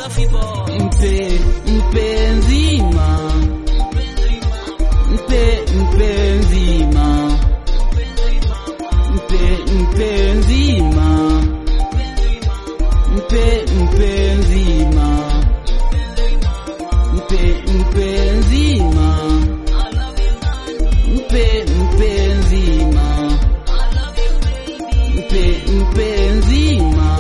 mpe mpenzima mpe mpenzima mpe mpenzima mpe mpenzima mpe mpenzima mpe mpenzima mpe mpenzima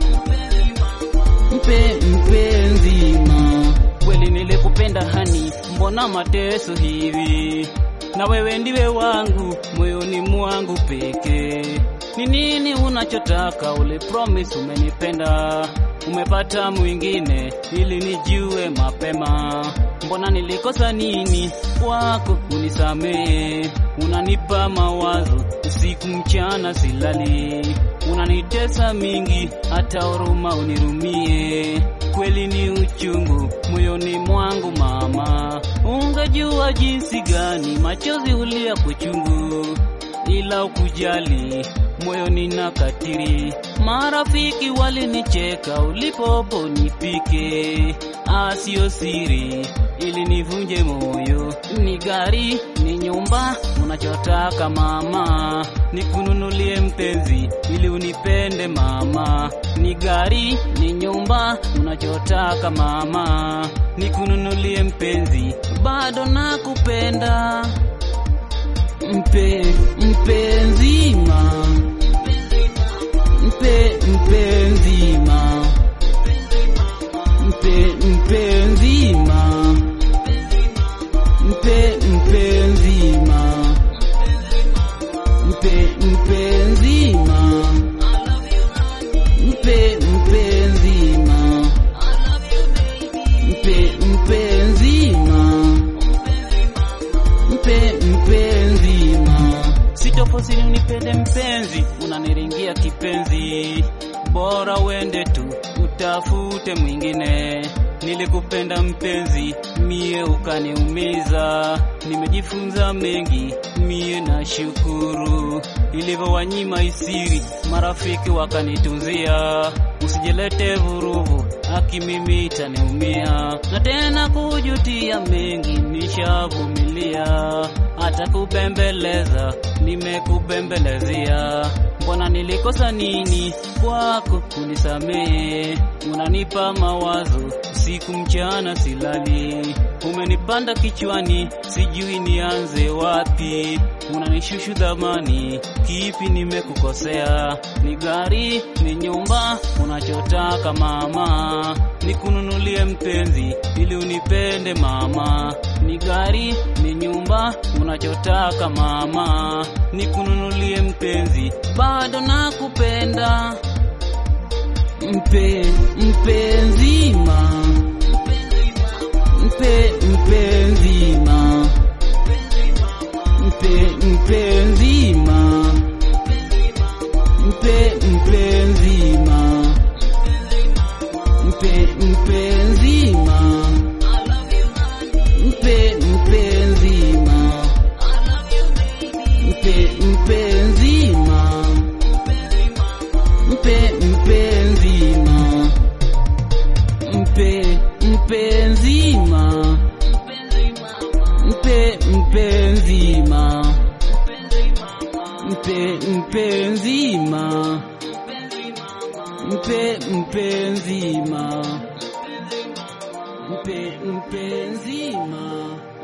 mpe mpenzima kweli nilikupenda hani, mbona mateso hivi? Na wewe ndiwe wangu moyoni mwangu pekee. Ni nini unachotaka? Ule promise umenipenda, umepata mwingine ili nijue mapema. Mbona nilikosa nini kwako? Unisamehe, unanipa mawazo usiku mchana silali, unanitesa mingi, hata huruma unirumie. Kweli ni uchungu moyoni mwangu mama, ungejua jinsi gani machozi hulia kuchungu, ila ukujali moyoni na katiri. Marafiki walinicheka ulipopo nipike, asio siri ili nivunje moyo. Ni gari ni nyumba unachotaka mama, nikununulie mpenzi ili unipende mama. Ni gari ni nyumba unachotaka mama, nikununulie mpenzi, bado nakupenda. mpe mpenzima mpe mpenzima mpe mpenzima mpe mpenzima mpe mpenzima mpe mpenzima mpe mpenzima mpe mpenzima Sitofosili unipende mpenzi, unaniringia kipenzi, bora uende tu utafute mwingine. Nilikupenda mpenzi, mie ukaniumiza. Nimejifunza mengi, mie na shukuru. Ilivyowanyima isiri, marafiki wakanitunzia. Usijelete vurugu, haki mimi itaniumia, na tena kujutia mengi nishavumilia, hata kubembeleza nimekubembelezea. Mbona nilikosa nini kwako? Unisamehe, unanipa mawazo usiku mchana silali, umenipanda kichwani, sijui nianze wapi. Unanishushu dhamani, kipi nimekukosea? Ni gari, ni nyumba, unachotaka mama, nikununulie mpenzi ili unipende mama. Ni gari, ni nyumba, unachotaka mama, nikununulie mpenzi, bado nakupenda. mpe mpenzima mpe mpenzima mpe mpenzima mpe mpenzima mpe mpenzima mpe mpenzima mpe mpenzima mpe mpenzima mpe mpenzima mpe mpenzima mpe mpenzima mpe mpenzima mpe mpenzima